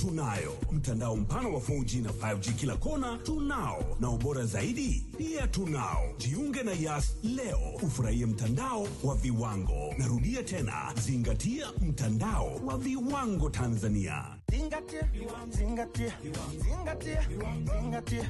tunayo mtandao mpana wa 4G na 5G kila kona tunao, na ubora zaidi pia tunao. Jiunge na Yas leo ufurahie mtandao wa viwango. Narudia tena, zingatia mtandao wa viwango Tanzania. Zingatia, zingatia, zingatia, zingatia.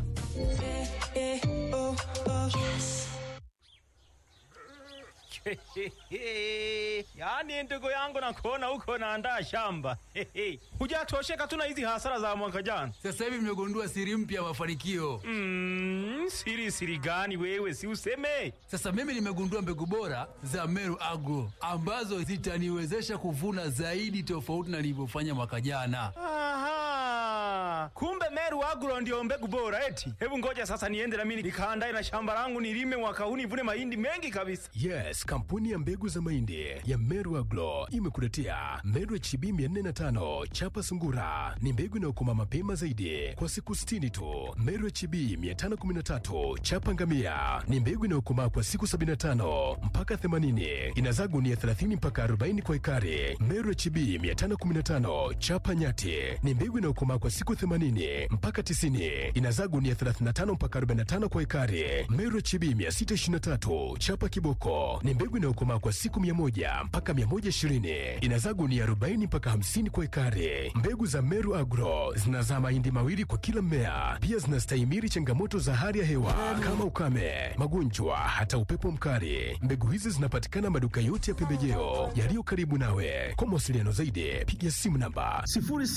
Yaani ndugu yangu nakuona huko naandaa shamba. Hujatosheka tu na hizi hasara za mwaka jana. Sasa hivi mmegundua siri mpya ya mafanikio. Mm, siri siri gani wewe si useme? Sasa mimi nimegundua mbegu bora za Meru Agro ambazo zitaniwezesha kuvuna zaidi tofauti na nilivyofanya mwaka jana. Aha. Kumbe Meru Agro ndio mbegu bora eti. Hebu ngoja sasa niende na mimi nikaandae na shamba langu nilime mwaka huu nivune mahindi mengi kabisa. Yes, kampuni ya mbegu za mahindi ya Meru Agro imekuletea Meru HB 405 chapa sungura. Ni mbegu inayokoma mapema zaidi kwa siku 60 tu. Meru HB 513 chapa ngamia ni mbegu inayokomaa kwa siku 75 mpaka 80. Inazaa gunia 30 mpaka 40 kwa ekari. Meru HB 515 chapa nyati ni mbegu inayokomaa kwa siku 80 mpaka 90. Inazaa gunia 35 mpaka 45 kwa ekari. Meru HB 623 chapa kiboko ni mbegu inayokomaa kwa siku 100 mpaka 120. Inazaa gunia 40 mpaka 50 kwa ekari. Mbegu za Meru Agro zinazaa mahindi mawili kwa kila mmea. Pia zinastahimili changamoto za hali ya hewa kama ukame, magonjwa, hata upepo mkali. Mbegu hizi zinapatikana maduka yote ya pembejeo yaliyo karibu nawe. Kwa mawasiliano zaidi, piga simu namba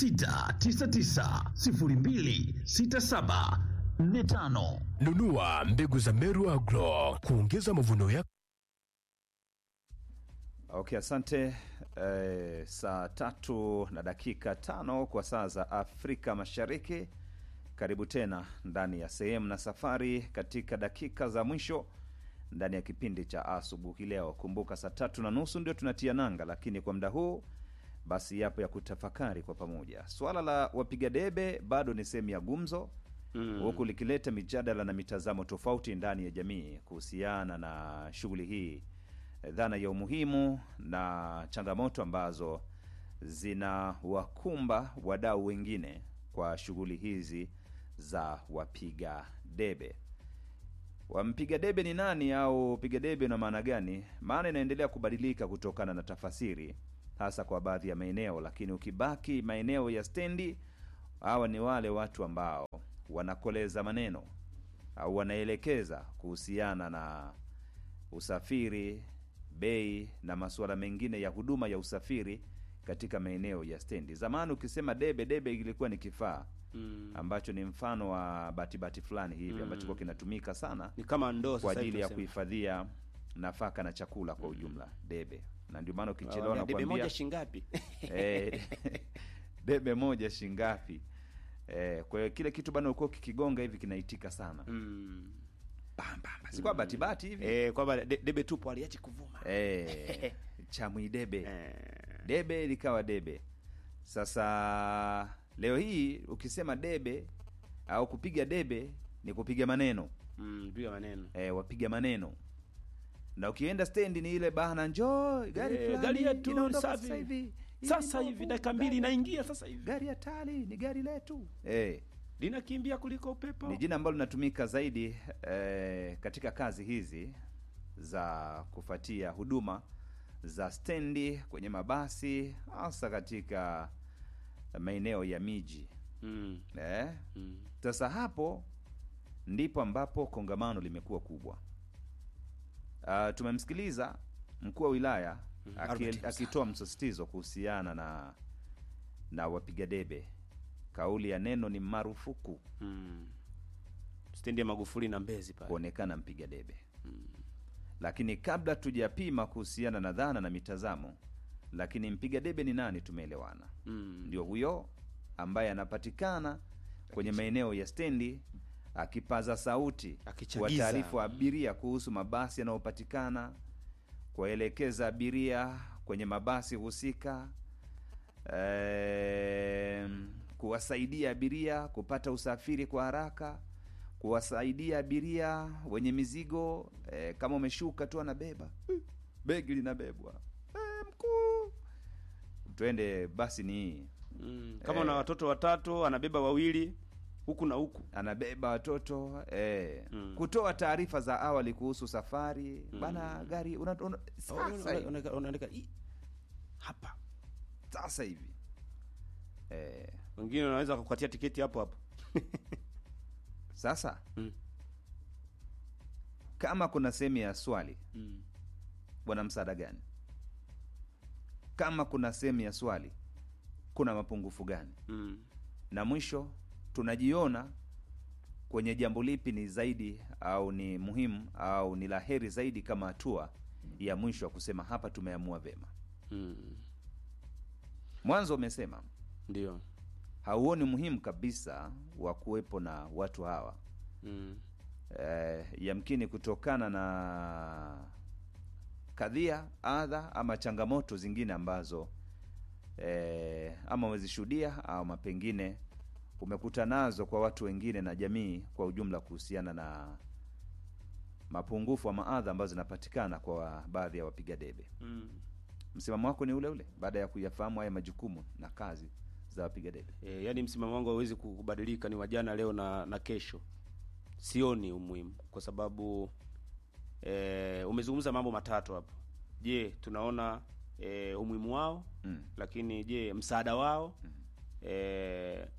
0699026745. nunua mbegu za Meru Agro kuongeza mavuno yako. Okay, asante. Eh, saa tatu na dakika tano kwa saa za Afrika Mashariki. Karibu tena ndani ya sehemu na safari katika dakika za mwisho ndani ya kipindi cha asubuhi leo. Kumbuka saa tatu na nusu ndio tunatia nanga, lakini kwa muda huu basi yapo ya kutafakari kwa pamoja. Swala la wapiga debe bado ni sehemu ya gumzo huku likileta mijadala na mitazamo tofauti ndani ya jamii kuhusiana na shughuli hii, dhana ya umuhimu na changamoto ambazo zinawakumba wadau wengine kwa shughuli hizi za wapiga debe. Wampiga debe ni nani au piga debe na maana gani? Maana inaendelea kubadilika kutokana na tafasiri, hasa kwa baadhi ya maeneo, lakini ukibaki maeneo ya stendi, hawa ni wale watu ambao wanakoleza maneno au wanaelekeza kuhusiana na usafiri, bei na masuala mengine ya huduma ya usafiri katika maeneo ya stendi. Zamani ukisema debe, debe ilikuwa ni kifaa ambacho ni mfano wa batibati fulani hivi ambacho kwa kinatumika sana ni kama ndoo kwa sasa ajili hivi ya tunasema. kuhifadhia nafaka na chakula kwa ujumla, debe. Na ndio maana ukichelewa Waambia, debe nakwambia moja shingapi? eh, debe moja shingapi? Eh, kwa hiyo kile kitu bana ulikuwa kikigonga hivi kinaitika sana Mm. Bam, bam, bam. sikuwa batibati hivi Eh, kwamba de- debe tupo aliachi kuvuma. eh, chamwidebe Eh. debe likawa debe. Sasa leo hii ukisema debe au kupiga debe ni kupiga maneno Mm, piga maneno. e, wapiga maneno na ukienda stendi ni ile bana, njoo gari Eh, fulani gari yetu inaondoka safi. sasa hivi Hii Sasa ni hivi bovu, dakika mbili gari- inaingia sasa hivi. gari hatari ni gari letu eh, Linakimbia kuliko upepo. ni jina ambalo linatumika zaidi eh, katika kazi hizi za kufuatia huduma za stendi kwenye mabasi hasa katika maeneo ya miji Mm. eh. Mm. Sasa hapo ndipo ambapo kongamano limekuwa kubwa. Uh, tumemsikiliza mkuu wa wilaya aki- Albert Msala. akitoa msisitizo kuhusiana na na wapiga debe. Kauli ya neno ni marufuku Mm. Stendi ya Magufuli na Mbezi pale. kuonekana mpiga debe. Lakini kabla tujapima kuhusiana na dhana na mitazamo, lakini mpiga debe ni nani? Tumeelewana, Mm. ndio huyo ambaye anapatikana kwenye maeneo ya stendi akipaza sauti Akichagiza. taarifu abiria kuhusu mabasi yanayopatikana, kuwaelekeza abiria kwenye mabasi husika, em, kuwasaidia abiria kupata usafiri kwa haraka, kuwasaidia abiria wenye mizigo eh, kama umeshuka tu anabeba "Eh, begi linabebwa eh, mkuu, twende basi ni hii mm. kama una watoto watatu anabeba wawili huku na huku anabeba watoto eh, Mm. kutoa taarifa za awali kuhusu safari bana gari una, una, sasa hivi. Unaandika- unaandika "Ii, hapa sasa hivi eh, wengine wanaweza kukatia tiketi hapo hapo sasa Mm. kama kuna sehemu ya swali mm. bwana msaada gani kama kuna sehemu ya swali kuna mapungufu gani Mm. na mwisho tunajiona kwenye jambo lipi ni zaidi au ni muhimu au ni la heri zaidi kama hatua ya mwisho wa kusema hapa tumeamua vema Mm. mwanzo umesema ndio hauoni muhimu kabisa wa kuwepo na watu hawa mm. eh, yamkini kutokana na kadhia adha ama changamoto zingine ambazo eh, ama umezishuhudia ama pengine umekuta nazo kwa watu wengine na jamii kwa ujumla kuhusiana na mapungufu ama adha ambazo zinapatikana kwa baadhi ya wapiga debe Mm. msimamo wako ni ule ule baada ya kuyafahamu haya majukumu na kazi za wapiga debe E, yaani msimamo wangu hauwezi kubadilika, ni wajana leo na, na kesho. Sioni umuhimu kwa sababu e, umezungumza mambo matatu hapo. Je, tunaona e, umuhimu wao mm. lakini je msaada wao e,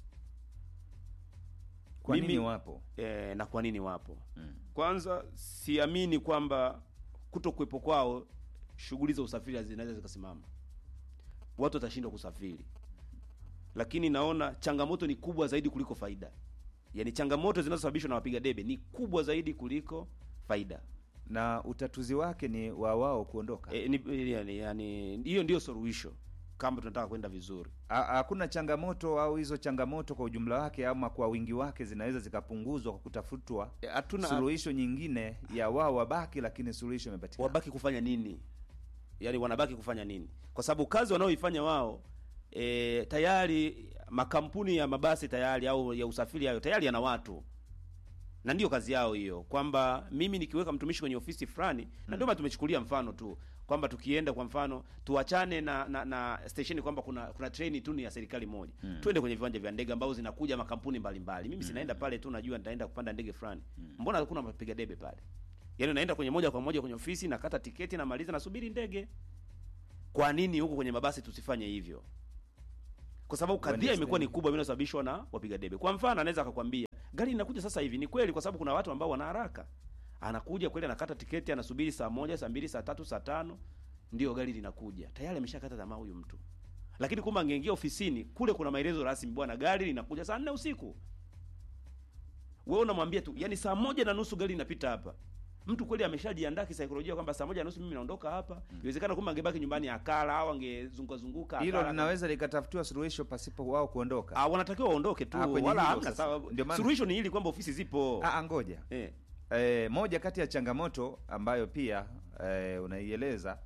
kwa Mimi- nini wapo e, na kwa nini wapo mm. kwanza siamini kwamba kuto kuwepo kwao shughuli za usafiri zinaweza zikasimama watu watashindwa kusafiri lakini naona changamoto ni kubwa zaidi kuliko faida yaani changamoto zinazosababishwa na wapiga debe ni kubwa zaidi kuliko faida na utatuzi wake ni wa wao kuondoka e, ni, yani, yani, hiyo ndio suluhisho kama tunataka kwenda vizuri Ha- hakuna changamoto au hizo changamoto kwa ujumla wake ama kwa wingi wake zinaweza zikapunguzwa kwa kutafutwa E, hatuna suluhisho nyingine ya wao wabaki lakini suluhisho imepatikana wabaki kufanya nini yaani wanabaki kufanya nini kwa sababu kazi wanaoifanya wao e, tayari makampuni ya mabasi tayari au ya usafiri hayo tayari yana watu na ndio kazi yao hiyo kwamba mimi nikiweka mtumishi kwenye ofisi fulani na ndio maana tumechukulia mfano tu kwamba tukienda kwa mfano tuachane na na, na stesheni kwamba kuna kuna treni tu ni ya serikali moja mm. twende kwenye viwanja vya ndege ambazo zinakuja makampuni mbalimbali mimi sinaenda pale tu najua nitaenda kupanda ndege fulani mbona hakuna mapiga debe pale yaani naenda kwenye moja kwa moja kwenye ofisi nakata tiketi namaliza nasubiri ndege kwa nini huko kwenye mabasi tusifanye hivyo kwa sababu kadhia Understand. imekuwa ni kubwa inayosababishwa na wapiga debe kwa mfano anaweza akakwambia gari inakuja sasa hivi ni kweli kwa sababu kuna watu ambao wana haraka anakuja kweli anakata tiketi anasubiri saa moja saa mbili saa tatu saa tano ndio gari linakuja tayari ameshakata tamaa huyu mtu lakini kumbe angeingia ofisini kule kuna maelezo rasmi bwana gari linakuja saa nne usiku wewe unamwambia tu yani saa moja na nusu gari linapita hapa mtu kweli ameshajiandaa kisaikolojia kwamba saa moja na nusu mimi naondoka hapa iwezekana kumbe angebaki nyumbani akala au angezunguka zunguka hilo akala. linaweza likatafutiwa suluhisho pasipo wao kuondoka Ah, wanatakiwa waondoke tu Ah, kwenye wala hilo hamna sasa. sababu Ndio maana- suluhisho ni hili kwamba ofisi zipo Ah, ah, ngoja eh. e, moja kati ya changamoto ambayo pia e, unaieleza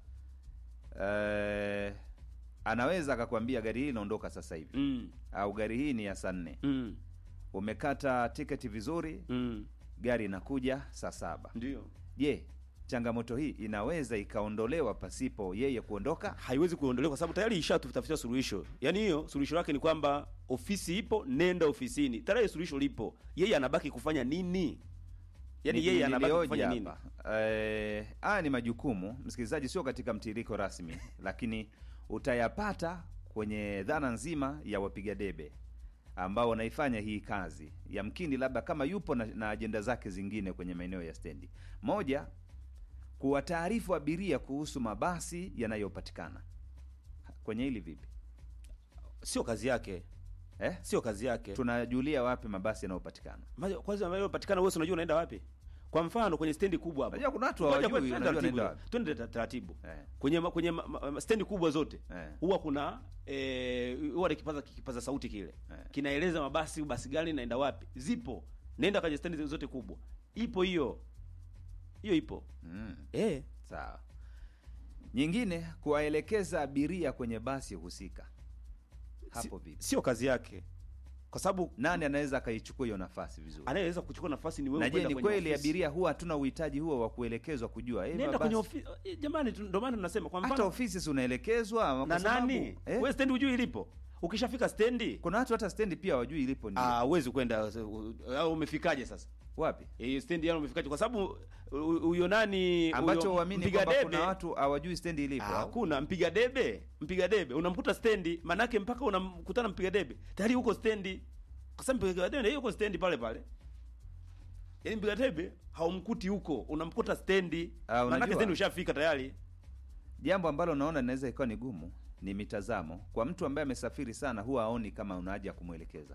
e, anaweza akakwambia gari hii inaondoka sasa hivi mm. au gari hii ni ya saa nne Mm. umekata tiketi vizuri Mm. gari inakuja saa saba ndio je changamoto hii inaweza ikaondolewa pasipo yeye kuondoka haiwezi kuondolewa kwa sababu tayari ishatutafutia suluhisho yaani hiyo suluhisho lake ni kwamba ofisi ipo nenda ofisini tayari suluhisho lipo yeye anabaki kufanya nini yaani Ni- yeye anabaki nilioja kufanya nini hapa. Eh, haya ni majukumu msikilizaji sio katika mtiririko rasmi lakini utayapata kwenye dhana nzima ya wapiga debe ambao wanaifanya hii kazi yamkini labda kama yupo na, na ajenda zake zingine kwenye maeneo ya stendi moja kuwataarifu abiria kuhusu mabasi yanayopatikana kwenye hili vipi sio kazi yake eh? sio kazi yake tunajulia wapi mabasi yanayopatikana Maja- kwanza ambayo patikana wewe si unajua unaenda wapi kwa mfano kwenye stendi kubwa hapa Unajua kuna watu Ngoja hawajui, kwanza, twende wanajua taratibu, wanaenda wapi. twende ta- taratibu eh. kwenye ma, kwenye ma, ma, ma, stendi kubwa zote Eh. huwa kuna eh, huwa na kipaza kipaza sauti kile Eh. kinaeleza mabasi basi gani naenda wapi zipo nenda kwenye stendi zote kubwa ipo hiyo hiyo ipo mm. eh sawa nyingine kuwaelekeza abiria kwenye basi husika hapo vipi sio kazi yake kwa sababu nani anaweza akaichukua hiyo nafasi vizuri anayeweza kuchukua nafasi ni wewe na je kwenda ni kwenye kweli ofisi. abiria huwa hatuna uhitaji huo wa kuelekezwa kujua eh, nenda basi- kwenye ofisi eh, jamani tu- ndio maana tunasema kwa hata mfano ofisi si unaelekezwa na kwa sababu- nani eh? wewe stendi hujui ilipo ukishafika stendi kuna watu hata stendi pia wajui ilipo ni ah, huwezi kwenda uh, au umefikaje sasa wapi eh, stendi yani umefikaje kwa sababu uh, huyo nani ambacho huyo uamini mpiga kwamba debe kuna watu hawajui stendi ilipo Ah, au? hakuna mpiga debe mpiga debe unamkuta stendi manake mpaka unamkutana mpiga debe tayari huko stendi kwa sababu mpiga debe yuko stendi pale pale yaani mpiga debe haumkuti huko unamkuta stendi Ah, manake unajua? stendi ushafika tayari jambo ambalo naona linaweza ikawa ni gumu ni mitazamo kwa mtu ambaye amesafiri sana huwa aoni kama una haja ya kumwelekeza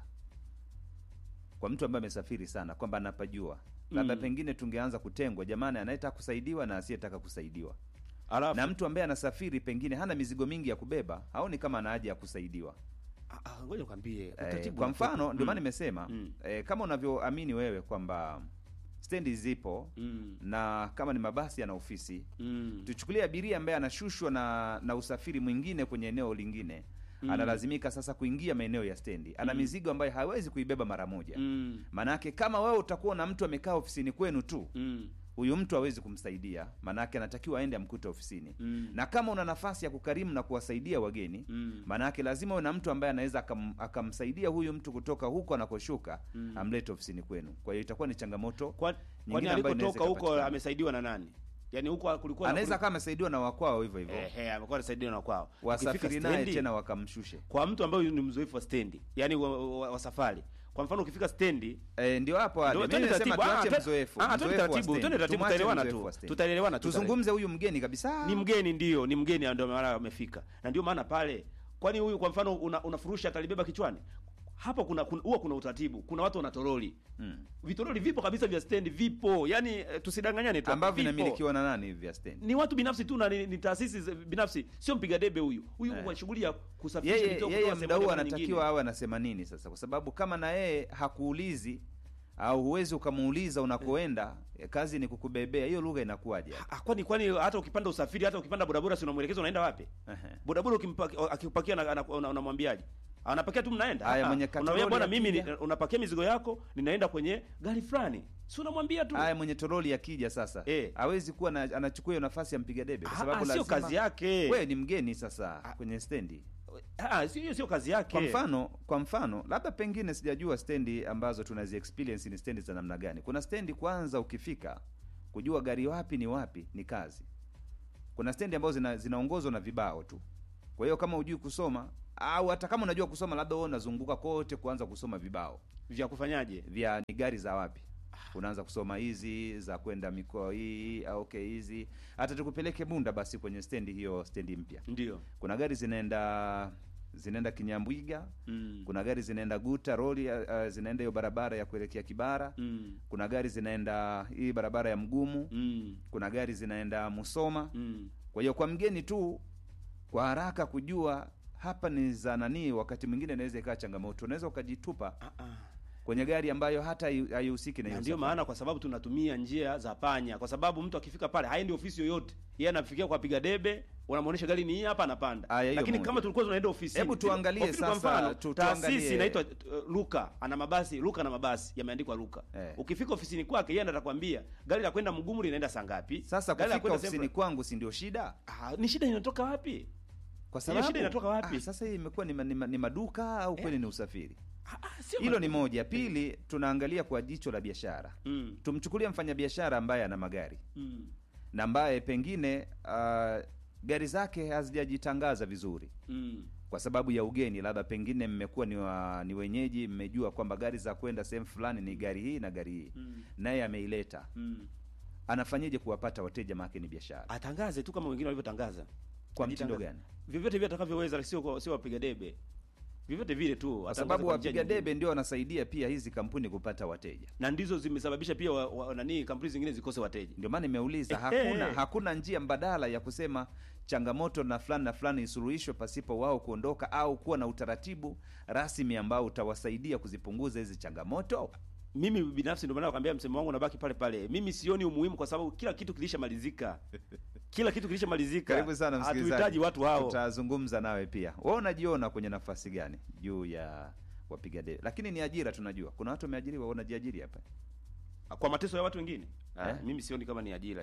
kwa mtu ambaye amesafiri sana kwamba anapajua labda Mm. pengine tungeanza kutengwa jamani anayetaka kusaidiwa na asiyetaka kusaidiwa alafu na mtu ambaye anasafiri pengine hana mizigo mingi ya kubeba haoni kama ana haja ya kusaidiwa Ah, ah, ngoja nikwambie eh, utaratibu kwa unakuwepo. mfano ndio maana Mm. nimesema Mm. eh, kama unavyoamini wewe kwamba stendi zipo Mm. na kama ni mabasi yana ofisi Mm. tuchukulie abiria ambaye anashushwa na na usafiri mwingine kwenye eneo lingine Mm. analazimika sasa kuingia maeneo ya stendi ana Mm. mizigo ambayo hawezi kuibeba mara moja Mm. maanake kama wewe utakuwa na mtu amekaa ofisini kwenu tu Mm. huyu mtu hawezi kumsaidia maanake anatakiwa aende amkute ofisini Mm. na kama una nafasi ya kukarimu na kuwasaidia wageni Mm. maanake lazima uwe na mtu ambaye anaweza akam, akamsaidia huyu mtu kutoka huko anakoshuka Mm. amlete ofisini kwenu kwa hiyo itakuwa ni changamoto Kwa- kwani ambayo inaweza alikotoka huko ikapatikana. amesaidiwa na nani yaani huko kulikuwa na- anaweza kama amesaidiwa na wakwao hivyo hivyo Ehe, amekuwa anasaidiwa na kwao wasafiri Ukifika naye stendi, tena wakamshushe kwa mtu ambaye ni mzoefu wa stendi yani wa, wa, wa safari kwa mfano ukifika stendi E, ndio hapo hadi. Ndio, Mimi twende nimesema taratibu. tuache Ah, mzoefu. ah, twende mzoefu wa taratibu, stendi. twende taratibu, Tumwache tutaelewana mzoefu tu. wa stendi. Tutaelewana tu, Tuzungumze huyu mgeni kabisa. ni mgeni ndio ni mgeni ndio mara amefika na ndio maana pale kwani huyu kwa mfano una, unafurusha atalibeba kichwani hapo kuna kuna- huwa kuna utaratibu kuna watu wana toroli Mm. vitoroli vipo kabisa vya stendi vipo yani eh, tusidanganyane tu ambavyo vipo. vinamilikiwa na nani hivi vya stendi? ni watu binafsi tu na ni, ni taasisi za- binafsi sio mpiga debe huyu huyu Eh. kwa shughuli ya kusafirisha Yeye mizigo yeye kutoka muda sehemu huu moja kwenda anatakiwa nyingine. awe anasema nini sasa? Kwa sababu kama na yeye hakuulizi au huwezi ukamuuliza unakoenda, eh, kazi ni kukubebea. Hiyo lugha inakuwaje? hapo? Ah, kwani kwani hata ukipanda usafiri hata ukipanda bodaboda si unamwelekeza unaenda wapi Ehe. bodaboda ukimpakia akipakia na- ana- una- unamwambiaje anapakia tu mnaenda Haya, Ah, mwenye unamwambia katoroli bwana mimi ni- akija. unapakia mizigo yako ninaenda kwenye gari fulani si unamwambia tu Haya, mwenye toroli akija sasa Eh. hawezi kuwa na, anachukua hiyo nafasi ya mpiga debe kwa Ah, sababu ah, sio lazima kazi yake wewe ni mgeni sasa kwenye stendi. Ah, sio hiyo sio kazi yake Kwa mfano, kwa mfano, labda pengine sijajua stendi ambazo tunazi experience ni stendi za namna gani. Kuna stendi kwanza, ukifika kujua gari wapi ni wapi ni kazi. Kuna stendi ambazo zina, zinaongozwa na vibao tu. Kwa hiyo kama hujui kusoma au hata kama unajua kusoma, labda wewe unazunguka kote kuanza kusoma vibao vya kufanyaje vya ni gari za wapi unaanza kusoma hizi za kwenda mikoa hii au okay hizi hata tukupeleke bunda basi kwenye stendi hiyo stendi mpya ndio kuna gari zinaenda zinaenda kinyambwiga mm. kuna gari zinaenda guta roli uh, zinaenda hiyo barabara ya kuelekea kibara Mm. kuna gari zinaenda hii barabara ya mgumu Mm. kuna gari zinaenda musoma Mm. kwa hiyo kwa mgeni tu kwa haraka kujua hapa ni za nanii wakati mwingine inaweza ikawa changamoto unaweza ukajitupa Ah, ah. kwenye gari ambayo hata hai- haihusiki na na hiyo ndio safari. maana kwa sababu tunatumia njia za panya kwa sababu mtu akifika pale haendi ofisi yoyote yeye anafikia kwa piga debe unamwonyesha gari ni hii hapa anapanda Aya, hiyo lakini moja. kama tulikuwa tunaenda ofisi Hebu tuangalie sasa, tu- tuangalie- taasisi inaitwa uh, Luka ana mabasi Luka na mabasi yameandikwa Luka Eh. ukifika ofisini kwake yeye atakwambia gari la kwenda Mgumu linaenda saa ngapi sasa Gari la kufika kwenda ofisini sehemu- kwangu si ndio shida ah, ni shida inatoka wapi kwa Hiyo sababu shida inatoka wapi? Ah, sasa hii imekuwa ni, ma- ni, ma- ni maduka au kweli ni usafiri ah, ah, sio hilo ma- ni moja pili tunaangalia kwa jicho la biashara mm, tumchukulie mfanyabiashara ambaye ana magari mm, na ambaye pengine uh, gari zake hazijajitangaza vizuri mm, kwa sababu ya ugeni labda pengine mmekuwa ni, wa, ni wenyeji mmejua kwamba gari za kwenda sehemu fulani ni gari hii na gari hii mm, naye ameileta mm. anafanyeje kuwapata wateja make ni biashara atangaze tu kama wengine walivyotangaza kwa mtindo Ajitangaze. gani vyovyote vile atakavyoweza sio kwa- sio wapiga debe vyovyote vile tu kwa atangaze sababu kwa njia wapiga nyingine. debe ndio wanasaidia pia hizi kampuni kupata wateja na ndizo zimesababisha pia wa, wa, nani kampuni zingine zikose wateja ndio maana nimeuliza Eh, hakuna eh. hakuna njia mbadala ya kusema changamoto na fulani na fulani isuluhishwe pasipo wao kuondoka au kuwa na utaratibu rasmi ambao utawasaidia kuzipunguza hizi changamoto mimi binafsi ndio maana nakwambia msemo wangu unabaki pale pale mimi sioni umuhimu kwa sababu kila kitu kilishamalizika kila kitu kilishamalizika karibu sana msikilizaji hatuhitaji watu hao tutazungumza nawe pia wewe unajiona kwenye nafasi gani juu ya wapiga debe lakini ni ajira tunajua kuna watu wameajiriwa wanajiajiri hapa kwa mateso ya watu wengine ah, Eh? mimi sioni kama ni ajira hiyo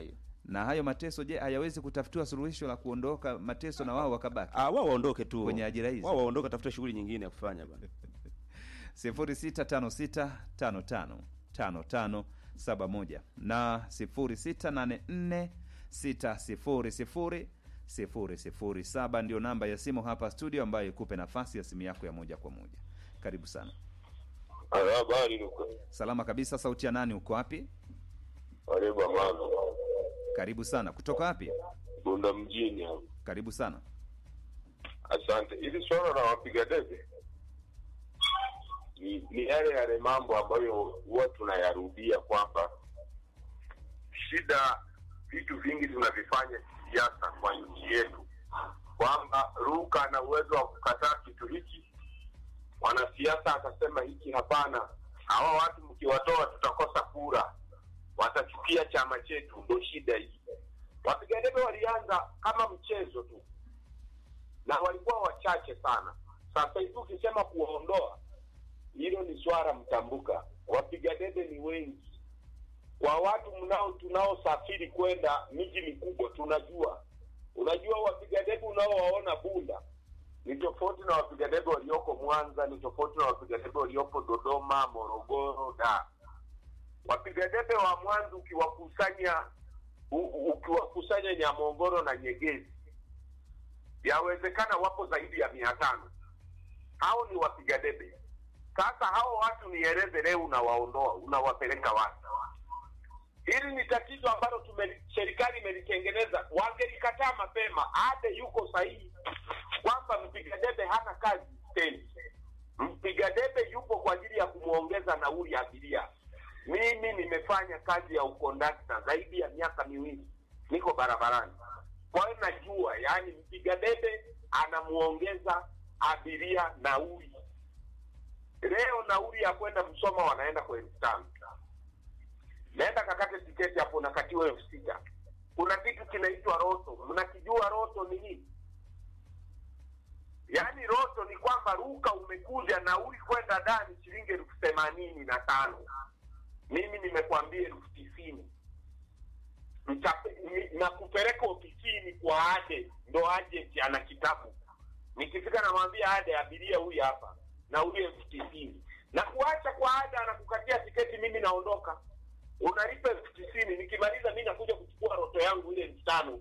na hayo mateso je hayawezi kutafutiwa suluhisho la kuondoka mateso na wao wakabaki Ah, wao waondoke tu Kwenye ajira hizi. wao waondoke, tafuta shughuli nyingine ya kufanya bana. 0656555571 na 0684600007 ndio namba ya simu hapa studio ambayo ikupe nafasi ya simu yako ya moja kwa moja karibu sana Habari Luka. salama kabisa sauti ya nani uko wapi Karibu Amani. karibu sana kutoka wapi Bunda mjini hapa. karibu sana Asante. Hili swala la wapiga debe ni, ni yale yale mambo ambayo huwa tunayarudia kwamba shida, vitu vingi tunavifanya kisiasa kwa nchi yetu, kwamba Ruka ana uwezo wa kukataa kitu hiki, mwanasiasa akasema hiki hapana, hawa watu mkiwatoa tutakosa kura, watachukia chama chetu. Ndo shida hii. Wapiga debe walianza kama mchezo tu na walikuwa wachache sana. Sasa hivi ukisema kuwaondoa, hilo ni swala mtambuka. Wapiga debe ni wengi, kwa watu mnao tunaosafiri kwenda miji mikubwa tunajua. Unajua wapiga debe unaowaona Bunda ni tofauti na wapiga debe walioko Mwanza, ni tofauti na wapiga debe waliopo Dodoma, Morogoro, Dar. Wapiga debe wa Mwanza ukiwakusanya u- ukiwakusanya Nyamongoro na Nyegezi yawezekana wapo zaidi ya mia tano. Hao ni wapiga debe. Sasa hao watu nieleze leo, unawaondoa unawapeleka wapi? Hili ni tatizo ambalo tume serikali imelitengeneza. Wangelikataa mapema, ade yuko sahihi kwamba mpiga debe hana kazi stendi. Mpiga debe yupo kwa ajili ya kumwongeza nauli ya abiria. Mimi nimefanya kazi ya ukondakta zaidi ya miaka miwili, niko barabarani kwa hiyo najua, yaani mpiga debe anamuongeza abiria nauli. Leo nauli ya kwenda Msoma wanaenda kwa elfu tano naenda kakate tiketi hapo, nakatiwa elfu sita Kuna kitu kinaitwa roto, mnakijua roto ni nini? Yaani roto ni kwamba Ruka umekuja nauli kwenda ndani shilingi elfu themanini na tano mimi nimekwambia elfu tisini Mtape- ni- na kupeleka ofisini kwa ade ndo agent ana kitabu nikifika namwambia ade abiria huyu hapa na huyu elfu tisini na kuacha kwa ada anakukatia tiketi mimi naondoka unalipa elfu tisini nikimaliza mi nakuja kuchukua roto yangu ile elfu tano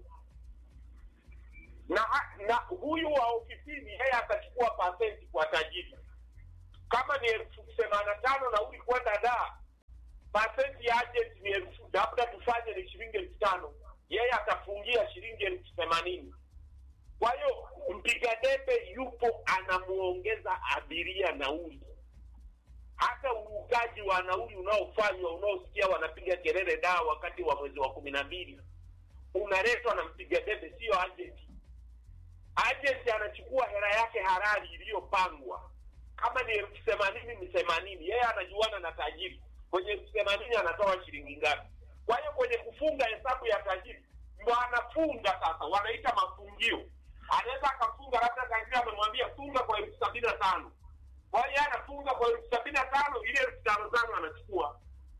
na na huyu wa ofisini yeye atachukua pasenti kwa tajiri kama ni elfu themanini na tano nauli kwenda daa pasenti ya agent ni elfu labda tufanye ni shilingi elfu tano yeye atafungia shilingi elfu themanini kwa hiyo mpiga debe yupo anamuongeza abiria nauli hata urukaji wa nauli unaofanywa unaosikia wanapiga kelele daa wakati wa mwezi wa kumi na mbili unaletwa na mpiga debe siyo agenti agent anachukua hela yake halali iliyopangwa kama ni elfu themanini ni themanini yeye anajuana na tajiri kwenye elfu themanini anatoa shilingi ngapi kwa hiyo kwenye kufunga hesabu ya tajiri ndo anafunga sasa wanaita mafungio anaweza akafunga labda tajiri amemwambia funga kwa elfu sabini na tano kwa hiyo yeye anafunga kwa elfu sabini na tano ile elfu tano tano anachukua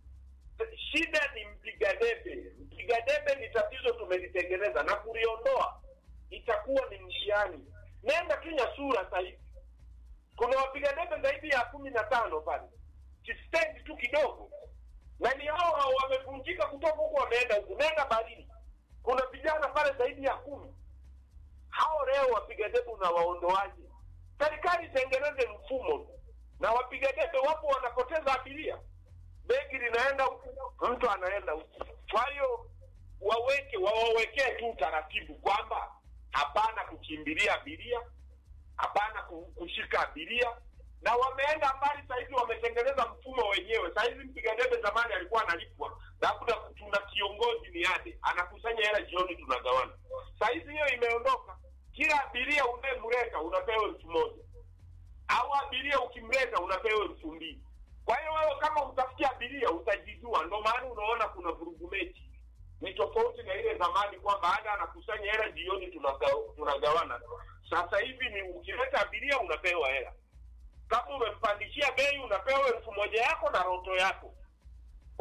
shida ni mpiga debe mpiga debe ni tatizo tumelitengeneza na kuliondoa itakuwa ni mtihani nenda tu nyasura sahivi kuna wapiga debe zaidi ya kumi na tano pale kistendi tu kidogo na ni hao hao wamevunjika kutoka huku wameenda huku nenda barini kuna vijana pale zaidi ya kumi hao leo wapiga debe unawaondoaje serikali itengeneze mfumo tu na wapiga debe wapo wanapoteza abiria begi linaenda huku mtu anaenda huku kwa hiyo waweke wawawekee tu utaratibu kwamba hapana kukimbilia abiria hapana ku- kushika abiria na wameenda mbali sahizi wametengeneza mfumo wenyewe sahizi mpiga debe zamani alikuwa analipwa labda tuna kiongozi ni ade anakusanya hela jioni tunagawana sahizi hiyo imeondoka kila abiria unayemleta unapewa elfu moja au abiria ukimleta unapewa elfu mbili kwa hiyo wewe kama utafikia abiria utajijua ndo maana unaona kuna vurugu mechi ni tofauti na ile zamani kwamba ada anakusanya hela jioni tunaga- tunagawana sasa hivi ni ukileta abiria unapewa hela kama umempandishia bei unapewa elfu moja yako na roto yako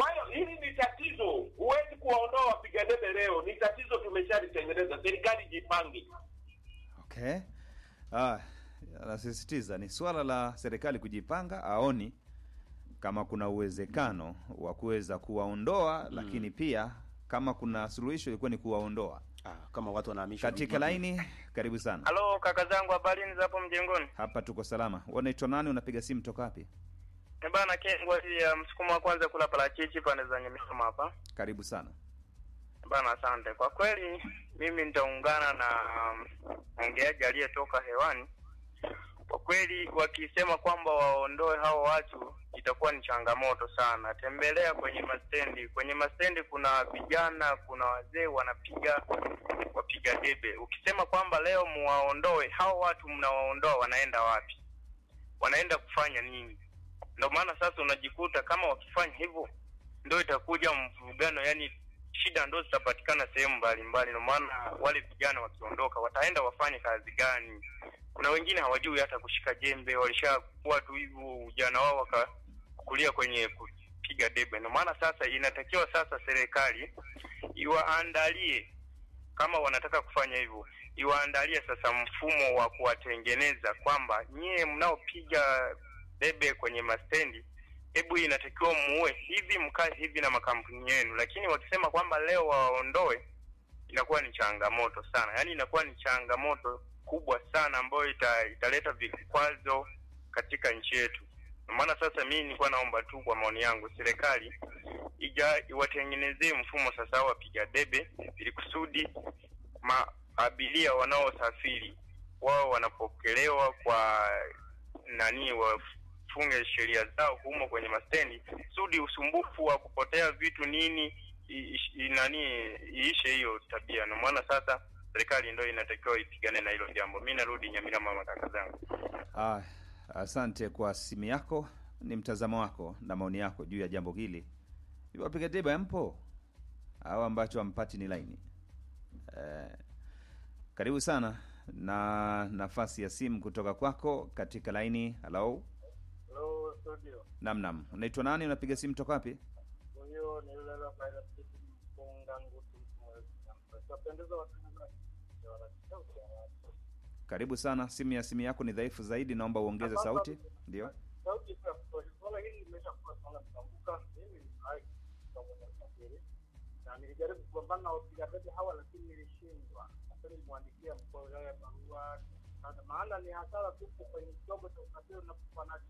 Kwa hiyo hili ni tatizo, huwezi kuwaondoa wapiga debe leo, ni tatizo tumeshalitengeneza. Serikali jipange. Okay. Ah, anasisitiza ni swala la serikali kujipanga, aoni kama kuna uwezekano wa kuweza kuwaondoa mm. lakini pia kama kuna suluhisho ilikuwa ni kuwaondoa Ah, kama watu wanahamishwa katika laini. Karibu sana, Halo kaka zangu, habarini za hapo mjengoni? hapa tuko salama. Unaitwa nani? Unapiga simu toka wapi? Ni bana Kengwa hii ya msukumo wa kwanza kula parachichi pande za Nyamisoma hapa. Karibu sana. Bana, asante. Kwa kweli mimi nitaungana na mwongeaji aliyetoka hewani. Kwa kweli wakisema kwamba waondoe hao watu itakuwa ni changamoto sana. Tembelea kwenye mastendi, kwenye mastendi kuna vijana, kuna wazee wanapiga wapiga debe. Ukisema kwamba leo muwaondoe hao watu, mnawaondoa wanaenda wapi? Wanaenda kufanya nini? Ndio maana sasa unajikuta kama wakifanya hivyo, ndio itakuja mvurugano, yani shida ndo zitapatikana sehemu mbalimbali. Ndio maana wale vijana wakiondoka, wataenda wafanye kazi gani? Kuna wengine hawajui hata kushika jembe, walishakuwa tu hivyo ujana wao wakakulia kwenye kupiga debe. Ndio maana sasa inatakiwa sasa serikali iwaandalie kama wanataka kufanya hivyo, iwaandalie sasa mfumo wa kuwatengeneza kwamba nyie mnaopiga debe kwenye mastendi, hebu inatakiwa muue hivi, mkae hivi na makampuni yenu. Lakini wakisema kwamba leo waondoe, inakuwa ni changamoto sana, yaani inakuwa ni changamoto kubwa sana ambayo ita, italeta vikwazo katika nchi yetu. Ndio maana sasa mimi nilikuwa naomba tu, kwa maoni yangu, serikali ija iwatengenezee mfumo sasa wapiga debe, ili kusudi maabiria wanaosafiri wao wanapokelewa kwa nani, wafunge sheria zao humo kwenye mastendi, kusudi usumbufu wa kupotea vitu nini i, i, nani iishe hiyo tabia. Ndio maana sasa serikali ndio inatakiwa ipigane na hilo jambo. Mi narudi Nyamira, mama kaka zangu. Ah, asante kwa simu yako, ni mtazamo wako na maoni yako juu ya jambo hili. Hivi Wapiga debe mpo au ambacho hampati ni laini? Eh, karibu sana na nafasi ya simu kutoka kwako katika laini. Hello, Hello, studio. nam nam, unaitwa nani? Unapiga simu toka wapi? Huyo ni yule la Faida City mfunga ngutu mwezi. Tutapendeza watangazaji. Karibu sana. Simu ya simu yako ni dhaifu zaidi, naomba uongeze sauti. Ndio. Sauti kwa kwa swala hili limeshakuwa swala kutambuka. Mimi ni hai kwa mwenye usafiri. Na nilijaribu kupambana na wapiga debe hawa lakini nilishindwa. Sasa nilimwandikia mkuu wa wilaya barua. Sasa maana ni hasara tupo kwenye chombo cha usafiri unapokuwa nacho.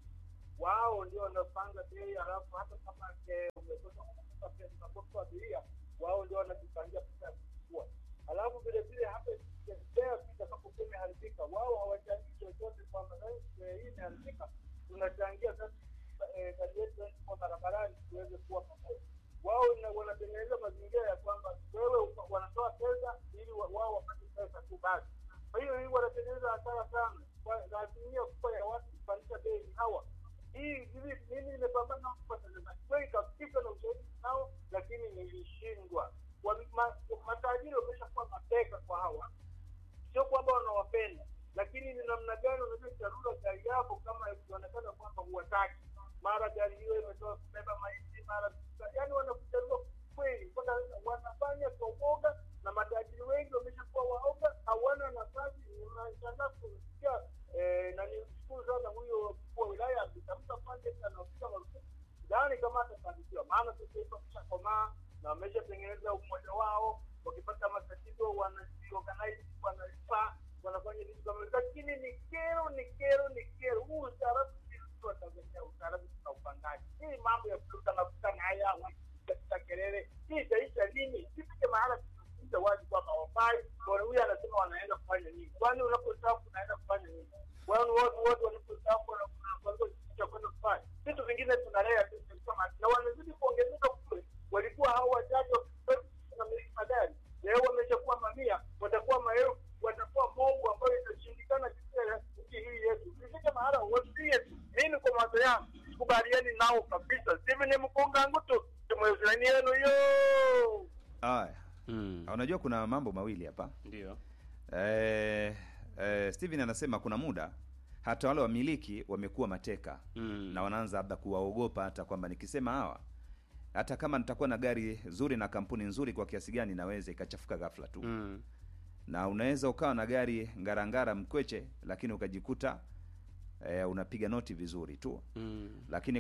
Wao ndio wanapanga bei, halafu hata kama ke- umekosa kulipa pesa unapokuwa abiria, wao ndio wanajipangia pesa ya kuchukua. Halafu vile vile hata ikitokea itakapokuwa imeharibika, wao hawachangii chochote kwamba "Eh, hii imeharibika, tunachangia sasa eh, gari yetu kwa barabarani tuweze kuwa pamoja. Wao ina- wanatengeneza mazingira ya kwamba wewe upa- wanatoa pesa ili wa- wao wapate pesa tu basi. Kwa hiyo hii wanatengeneza hasara sana, Kwa- na asilimia kubwa ya watu kupandisha bei ni hawa hii hivi mimi nimepambana nao kupata pesa kweli kabisa na ushahidi nao, lakini nilishindwa. Wa- ma- Matajiri wameshakuwa mateka kwa hawa, sio kwamba wanawapenda, lakini ni namna gani unaweza charura gari yako kama ikionekana kwamba huwataki, mara gari hiyo imetoka kubeba maiti, mara yani wanakucharua kweli, mpaka wanafanya kwa uoga, na matajiri wengi wameshakuwa waoga, hawana nafasi. Nashangaa kusikia eh, na nimshukuru sana huyo mkuu wa wilaya akitamka pande anapiga marufuku sidhani kama atafanikiwa, maana sasa hivi wameshakomaa na wameshatengeneza umoja wao. Wakipata matatizo wanajiorganize, wanalipa, wanafanya vitu kama hivyo. lakini ni kero, ni kero, ni kero. Huu ustaarabu si wa Tanzania, ustaarabu tuna upangaji. Hii mambo ya kuruka na kukana haya katika kelele, hii itaisha lini? Sifike mahala tunafunza watu kwamba wafai, bwana huyu anasema wanaenda kufanya nini? Kwani unapostaafu unaenda kufanya nini? Kwani watu wote wanapostaafu wanakuwa cha kwenda kufanya vitu vingine tunalea tu kama na wanazidi kuongezeka kule. Walikuwa hao wachache na miliki magari, leo wameshakuwa mamia, watakuwa maelfu, watakuwa mobu ambayo itashindikana katika nchi hii yetu. Ifike mahala wasie tu. Mimi kwa mawazo yangu sikubaliani nao kabisa. Sivi ni mkunga ngutu tumwezani yenu yo Haya, Mm. unajua kuna mambo mawili hapa. Ndio. Eh, eh, Steven anasema kuna muda hata wale wamiliki wamekuwa mateka Mm. na wanaanza labda kuwaogopa hata kwamba nikisema hawa hata kama nitakuwa na gari zuri na kampuni nzuri kwa kiasi gani inaweza ikachafuka ghafla tu mm. na unaweza ukawa na gari ngarangara mkweche lakini ukajikuta eh, unapiga noti vizuri tu Mm. lakini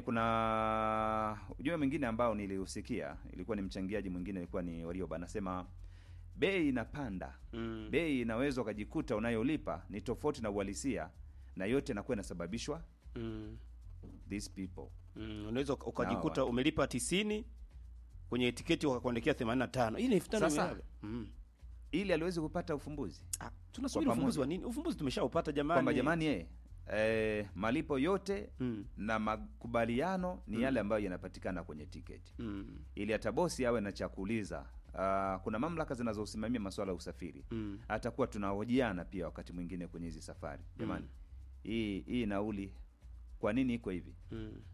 kuna ujumbe mwingine ambao niliusikia ilikuwa ni mchangiaji mwingine ilikuwa ni warioba anasema bei inapanda Mm. bei inaweza ukajikuta unayolipa ni tofauti na uhalisia na yote inakuwa inasababishwa Mm. these people Mm. unaweza uka- ukajikuta Hawa. umelipa tisini kwenye tiketi wakakuandikia themanini na tano hii ni elfu tano Sasa, imelala. mm. ili aliwezi kupata ufumbuzi ah, tunasubiri Kwa ufumbuzi pamoja. wa nini ufumbuzi tumeshaupata jamani kwamba jamani ye eh, malipo yote mm. na makubaliano ni Mm. yale ambayo yanapatikana kwenye tiketi Mm. ili hata bosi awe na cha kuuliza uh, kuna mamlaka zinazosimamia masuala ya usafiri Mm. atakuwa tunahojiana pia wakati mwingine kwenye hizi safari jamani hii hii nauli kwa nini iko hivi Mm.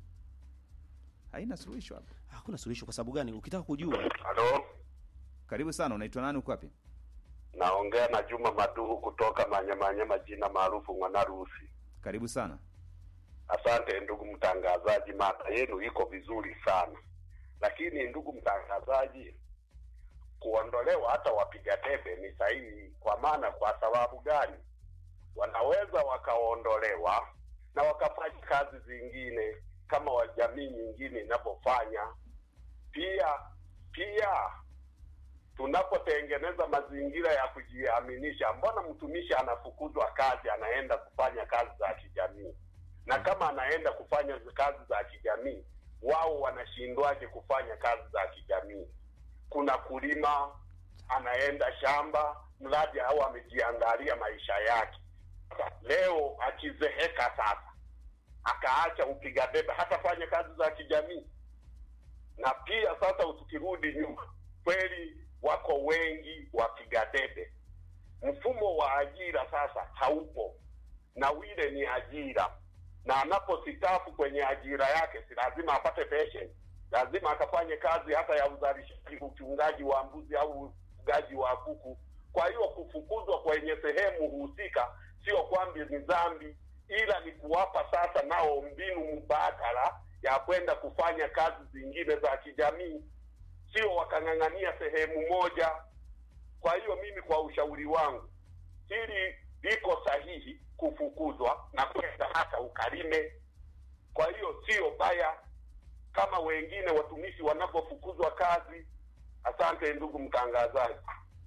haina suluhisho hapo hakuna suluhisho kwa sababu gani ukitaka kujua halo karibu sana unaitwa nani uko wapi naongea na juma maduhu kutoka manyamanyama jina maarufu mwanarusi karibu sana asante ndugu mtangazaji mada yenu iko vizuri sana lakini ndugu mtangazaji kuondolewa hata wapiga debe ni sahihi kwa maana kwa sababu gani wanaweza wakaondolewa na wakafanya kazi zingine kama wa jamii nyingine inavyofanya pia pia tunapotengeneza mazingira ya kujiaminisha mbona mtumishi anafukuzwa kazi anaenda kufanya kazi za kijamii na kama anaenda kufanya kazi za kijamii wao wanashindwaje kufanya kazi za kijamii kuna kulima anaenda shamba mradi au amejiandalia maisha yake leo akizeheka sasa akaacha upiga debe hatafanya kazi za kijamii na pia sasa tukirudi nyuma kweli wako wengi wapiga debe mfumo wa ajira sasa haupo na wile ni ajira na anapositafu kwenye ajira yake si lazima apate pension lazima akafanye kazi hata ya uzalishaji uchungaji wa mbuzi au ufugaji wa kuku kwa hiyo kufukuzwa kwenye sehemu husika sio kwamba ni dhambi ila ni kuwapa sasa nao mbinu mbadala ya kwenda kufanya kazi zingine za kijamii sio wakang'ang'ania sehemu moja kwa hiyo mimi kwa ushauri wangu hili liko sahihi kufukuzwa na kwenda hata ukalime kwa hiyo sio baya kama wengine watumishi wanavyofukuzwa kazi asante ndugu mtangazaji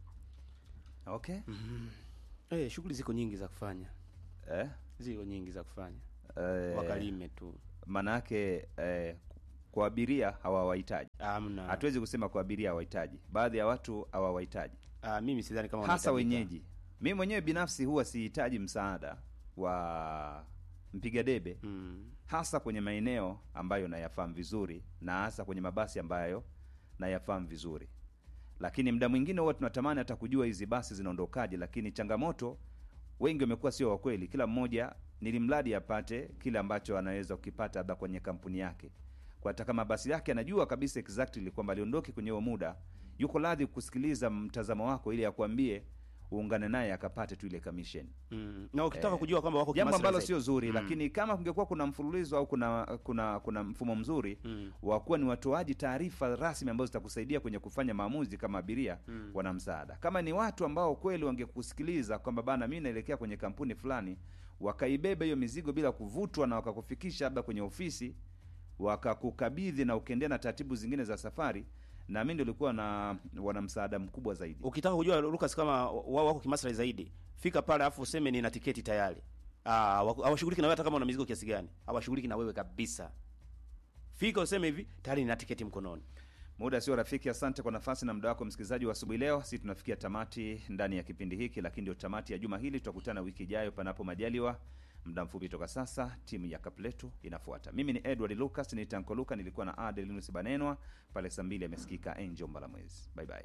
okay eh, shughuli ziko nyingi za kufanya eh? ziko nyingi za kufanya Eh, wakalime tu manake eh, kwa abiria hawawahitaji amna hatuwezi kusema kwa abiria hawahitaji baadhi ya watu hawawahitaji ah, mimi sidhani kama hasa wanahitajika. wenyeji mi mwenyewe binafsi huwa sihitaji msaada wa mpiga debe mm. hasa kwenye maeneo ambayo nayafahamu vizuri na hasa kwenye mabasi ambayo nayafahamu vizuri lakini muda mwingine huwa tunatamani hata kujua hizi basi zinaondokaje lakini changamoto wengi wamekuwa sio wakweli kila mmoja nilimradi apate kile ambacho anaweza kukipata labda kwenye kampuni yake kwa hata kama basi yake anajua kabisa exactly kwamba aliondoke kwenye huo muda yuko radhi kusikiliza mtazamo wako ili akwambie uungane naye akapate tu ile commission Mm. na ukitaka Eh, kujua kwamba wako jambo kimaslahi ambalo zaidi. sio zuri Mm. lakini kama kungekuwa kuna mfululizo au kuna kuna kuna mfumo mzuri Mm. wa kuwa ni watoaji taarifa rasmi ambazo zitakusaidia kwenye kufanya maamuzi kama abiria Mm. wana msaada kama ni watu ambao kweli wangekusikiliza kwamba bana mi naelekea kwenye kampuni fulani wakaibeba hiyo mizigo bila kuvutwa na wakakufikisha labda kwenye ofisi wakakukabidhi na ukiendea na taratibu zingine za safari na mi ndio ulikuwa na wana msaada mkubwa zaidi ukitaka kujua Lucas kama wao wako kimaslahi zaidi fika pale afu useme nina tiketi tayari ah waku- hawashughuliki na wewe hata kama una mizigo kiasi gani hawashughuliki na wewe kabisa fika useme hivi tayari nina tiketi mkononi muda sio rafiki asante kwa nafasi na muda wako msikilizaji wa asubuhi leo si tunafikia tamati ndani ya kipindi hiki lakini ndio tamati ya juma hili tutakutana wiki ijayo panapo majaliwa muda mfupi toka sasa timu ya kapletu inafuata mimi ni edward lucas ni tanko luka nilikuwa na adelinus banenwa pale saa mbili amesikika angel mbalamwezi bye bye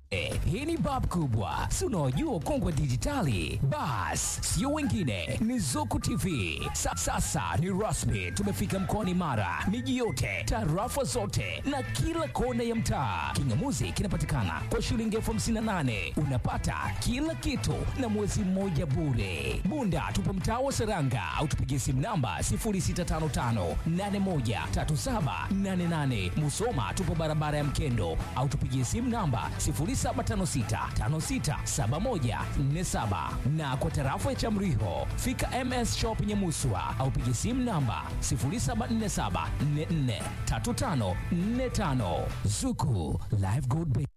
Eh, hii ni bab kubwa si unaojua ukongwe dijitali bas sio wengine ni zuku tv Sa, sasa ni rasmi tumefika mkoani mara miji yote tarafa zote na kila kona ya mtaa kingamuzi kinapatikana kwa shilingi elfu hamsini na nane unapata kila kitu na mwezi mmoja bure bunda tupo mtaa wa seranga au tupigie simu namba 0655813788 musoma tupo barabara ya mkendo au tupigie simu namba 0756567147 na kwa tarafa ya Chamriho fika MS Shop Nyamuswa au piga simu namba 0747443545 Zuku Live Gold Bank.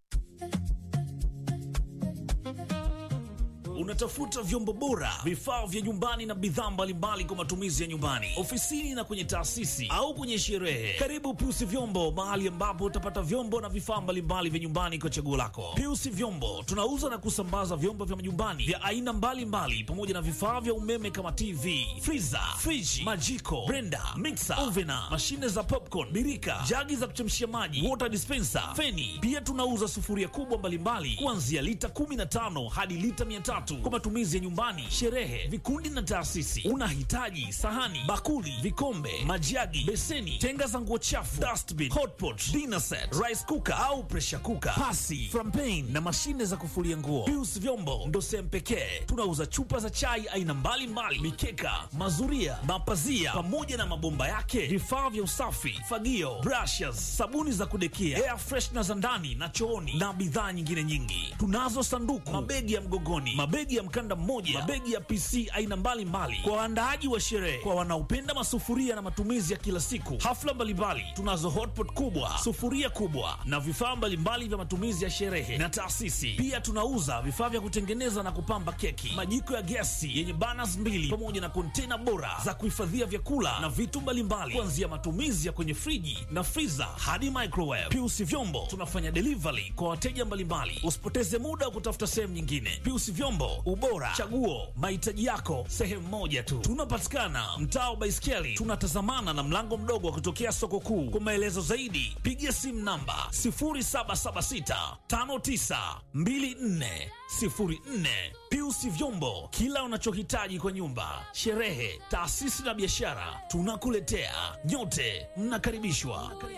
Unatafuta vyombo bora, vifaa vya nyumbani na bidhaa mbalimbali kwa matumizi ya nyumbani, ofisini na kwenye taasisi au kwenye sherehe. Karibu Piusi Vyombo, mahali ambapo utapata vyombo na vifaa mbalimbali vya nyumbani kwa chaguo lako. Piusi Vyombo tunauza na kusambaza vyombo vya nyumbani vya aina mbalimbali pamoja na vifaa vya umeme kama TV, freezer, friji, majiko, blender, mixer, ovena, mashine za popcorn, birika, jagi za kuchemshia maji, water dispenser, feni. Pia tunauza sufuria kubwa mbalimbali kuanzia lita 15 hadi lita 300 kwa matumizi ya nyumbani, sherehe, vikundi na taasisi. Unahitaji sahani, bakuli, vikombe, majagi, beseni, tenga za nguo chafu, dustbin, hotpot, dinner set, rice cooker au pressure cooker, pasi, frampen na mashine za kufulia nguo. Pius Vyombo ndo sehemu pekee tunauza chupa za chai aina mbalimbali, mikeka, mazuria, mapazia pamoja na mabomba yake, vifaa vya usafi, fagio, brushes, sabuni za kudekia, air freshener za ndani na chooni na bidhaa nyingine nyingi. Tunazo sanduku, mabegi ya mgogoni, mabegi ya mkanda mmoja, mabegi ya PC aina mbalimbali kwa waandaaji wa sherehe, kwa wanaopenda masufuria na matumizi ya kila siku, hafla mbalimbali. Tunazo hotpot kubwa, sufuria kubwa na vifaa mbalimbali vya matumizi ya sherehe na taasisi. Pia tunauza vifaa vya kutengeneza na kupamba keki, majiko ya gesi yenye burners mbili pamoja na kontena bora za kuhifadhia vyakula na vitu mbalimbali, kuanzia matumizi ya kwenye friji na freezer hadi microwave. Piusi Vyombo tunafanya delivery kwa wateja mbalimbali. Usipoteze muda wa kutafuta sehemu nyingine. Piusi Vyombo, ubora, chaguo, mahitaji yako sehemu moja tu. Tunapatikana mtaa wa Baiskeli, tunatazamana na mlango mdogo wa kutokea soko kuu. Kwa maelezo zaidi, piga simu namba 0776 5924 04. Piusi Vyombo, kila unachohitaji kwa nyumba, sherehe, taasisi na biashara, tunakuletea. Nyote mnakaribishwa.